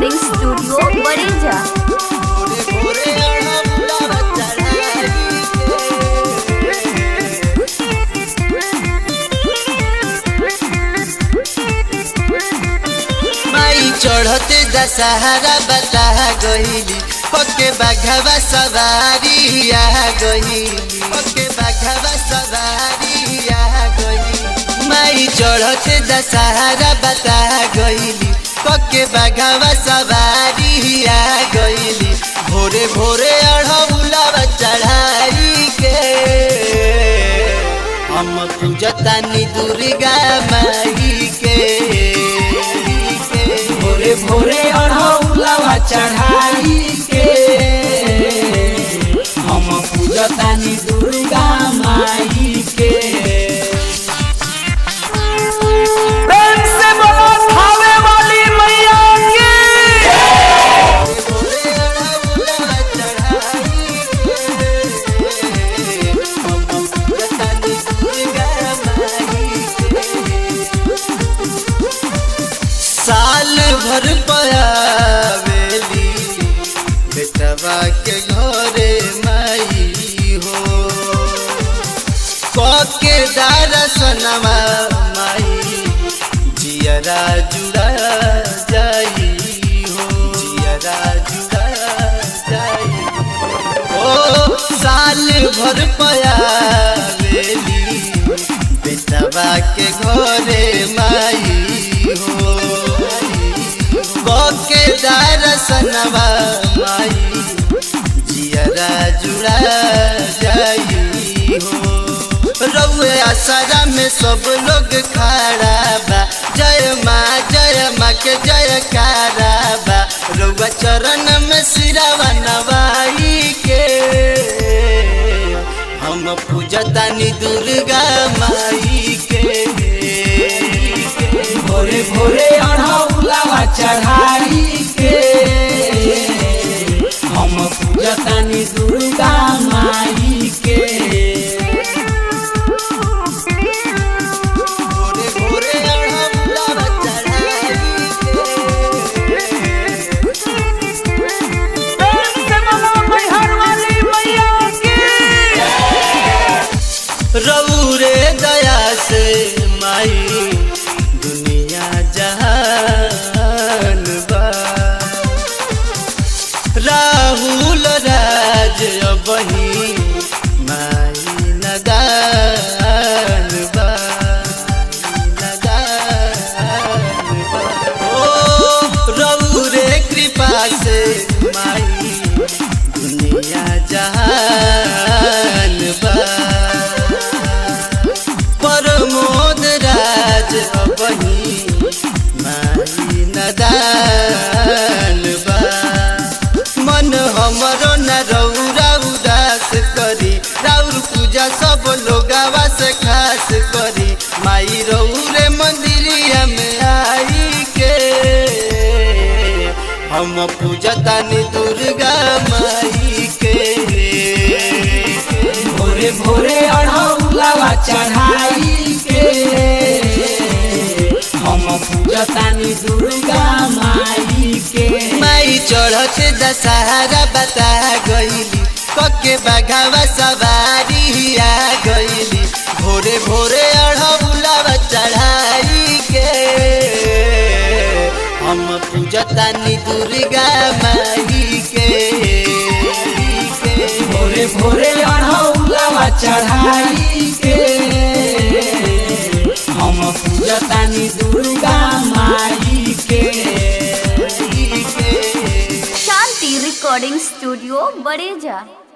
recording studio बड़ेजा भोरे भोरे अड़हुलवा चढ़ाई माई चढ़ते दशहरा बता गईली पके बाघवा सवारी आ गईली पके बाघवा सवारी आ गईली माई चढ़ते दशहरा बता गईली पके बाघवा सवारी आ गईली भोरे भोरे अड़हुलवा चढ़ाई के हम पूजतानी दुर्गा माई के भोरे भोरे अढ़ौलवा चढ़ाई के हम पूजतानी दुर्गा माई के प्रेम से बोलो खावे वाली मैया की भोरे अड़हुलवा चढ़ाई के हम पूजतानी दुर्गा माई के साल भर पयावेली बेटवा के घरे माई हो कके दर्शनमा माई जियरा जुड़ा जाई हो जियरा जुड़ा जाई ओ साल भर पयावेली बेटवा के घरे माई हो कके दर्शनमा माई जियरा जुड़ा जाई हो रउए आसरा में सब लोग खड़ा बा जय माँ जय माँ के जय बा रउआ चरण में सिरावा नवाई के हम पूजतानी दुर्गा माई के भोरे भोरे अढ़ौलवा चढ़ाई के हम पूजतानी दुर्गा माई के भोरे भोरे अड़हुलवा चढ़ाई रौरे दया से माई दुनिया जहान बा राहुल राज बही माई नगान बा नगान बा ओ रौरे कृपा से माई दुनिया जहान बा प्रमोद राज बही माई नदान बा मन हमरो न रौरा उदास करी राउर पूजा सब लोगावा से खास करी माई रौरे मंदिरिया में आई के हम पूजतानी दुर्गा माई के भोरे भोरे अढ़ौलवा चढ़ाई के हम पूजतानी दुर्गा माई के माई चढ़त दशहरा बता गईली कके बाघावा सवारी आ गईली भोरे भोरे अढ़ौलवा चढ़ाई के हम पूजतानी दुर्गा माई के भोरे भोरे अढ़ौलवा चढ़ाई के हम पूजतानी दुर्गा माई के शांति रिकॉर्डिंग स्टूडियो बड़ेजा